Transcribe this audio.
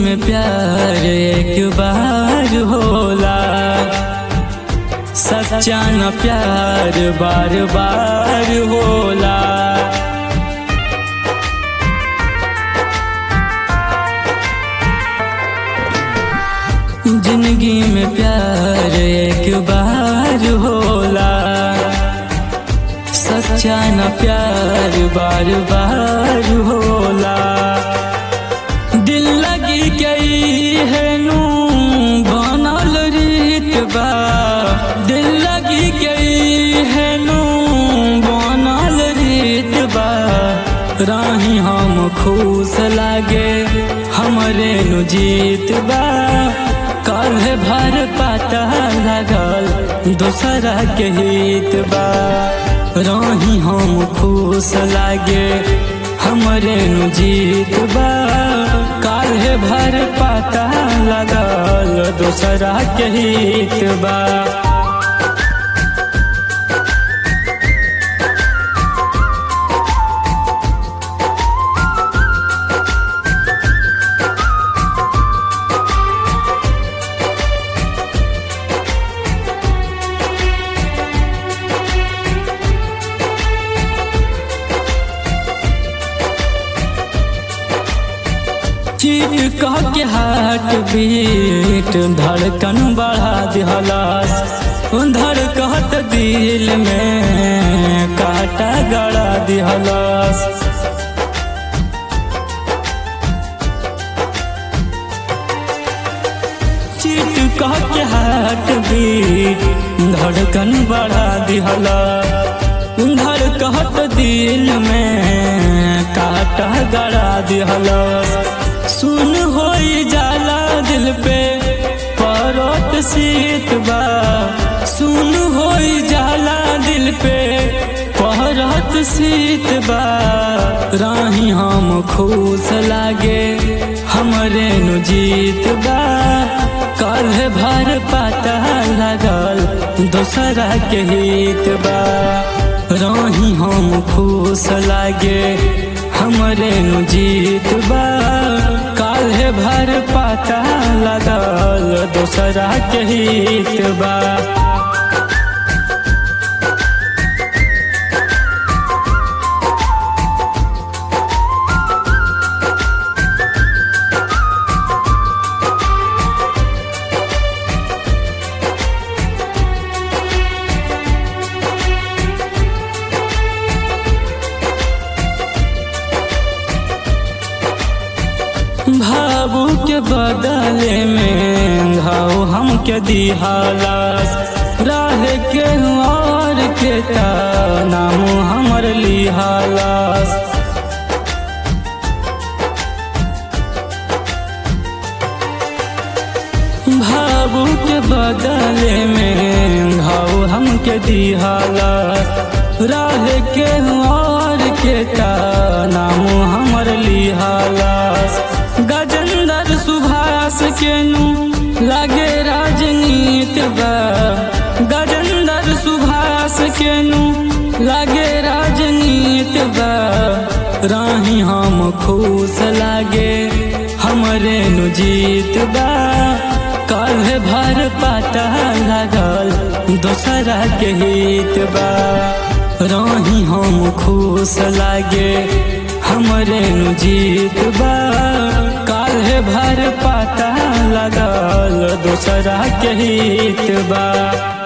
में प्यार एक बार होला सच्चा न प्यार बार बार होला जिंदगी में प्यार एक बार होला सच्चा न प्यार बार बार होला दिल लगी गई है नू बनल रीत बा दिल लगी गई है नू बनल रीत बा राही हम खुश लागे हमरे नु जीत बा कल भर पता लगल दूसरा के हित बा राही हम खुश लागे हमरे नु जीत बा काल्हे भर पता लगल दूसरा के हित बा चीट कह के हार्ट बीट धड़कन बढ़ा दिहलास धड़कत दिल में काटा गड़ा दिहलास चीट कह के हार्ट बीट धड़कन बढ़ा दिहला धड़कत दिल में काटा गड़ा दिहला सुन हो जाला दिल पे परोट सीत बा सुन हो जाला दिल पे पहरत सीत बा राही हम खुश लागे हमरे नु जीत बा कल भर पता लगल दूसरा के हित बा राही हम खुश लागे हमरे नु जीत बा काल्हे भर पता लगल दूसरा के हित बा भावू के बदले में घाव हमके दिहालास राह के और के नाम हमर लिहालास भावू के बदले में घाव हमके दिहालास राह के और के नाम हमर लिहालास गजेंद्र सुभाष के नु लागे राजनीत बा गजेंद्र सुभाष के नु लागे राजनीत बा राही हम खुश लागे हमरे नु जीत बा कल भर पता लगल दूसरा के हित बा राही हम खुश लागे हमरे नु जीत बा काल्हे भर पता लगल दूसरा के हित बा